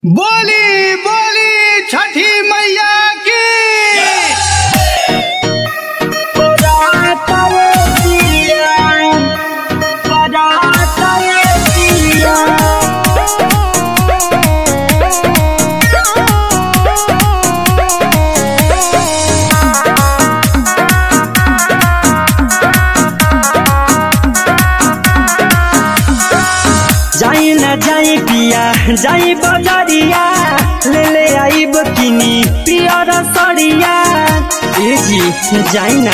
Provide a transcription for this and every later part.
बोली बोली छठी मैया की जाई न जाई पिया जाई बजरिया ले ले आई बकिनी पियर सड़िया ए जी जाई ना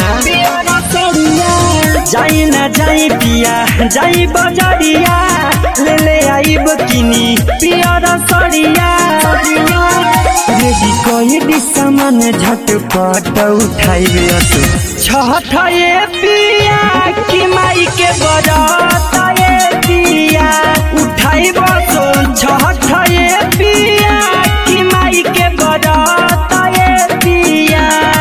जाई न जाई पिया जाई बजरिया ले ले आई बकिनी पियर सड़िया रेडी कोई भी सामान झटपट उठाइबे असु छठ ये पिया कि माई के बरत ये पिया उठाई बसो छठ ये पिया कि माई के बरत ये पिया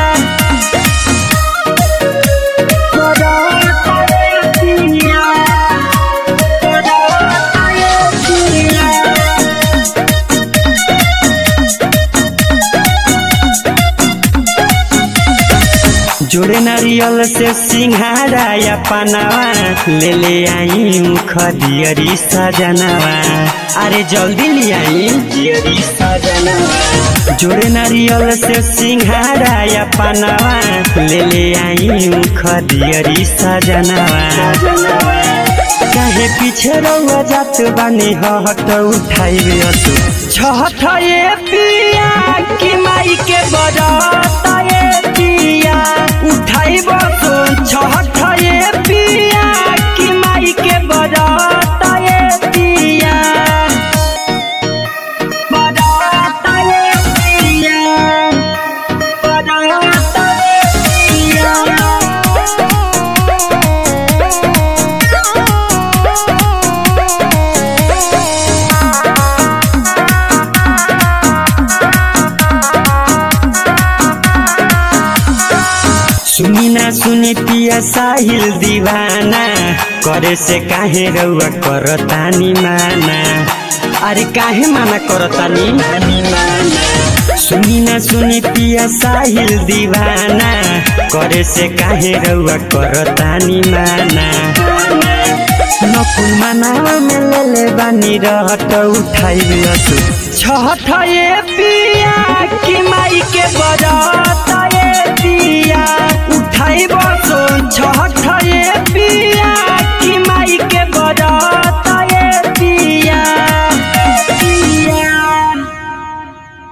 बरत ये पिया बरत ये पिया जोड़े नारियल से सिंघारा या पनावा ले ले आई खदियरी सजनवा अरे जल्दी ले आई दियरी सजनवा जोड़े नारियल से सिंघारा या पनावा ले ले आई खदियरी सजनवा चाहे पीछे रहुआ जात बानी हट उठाइबे असु छठ ये पिया कि माई के बरत ये पिया उठाई बसो छठ ये पिया कि माई के बरत ये पिया बरत ये पिया बरत ये सुनी ना सुनी पिया साहिल दीवाना करे से काहे रउआ करतानी माना अरे काहे माना करतानी सुनी ना सुनी पिया साहिल दीवाना करे से काहे रउआ करतानी माना नकुल मनावा में ले ले बानी रहत उठाई असु छठ ये पिया कि माई के बरत ये पिया उठाई बसो छठ ये पिया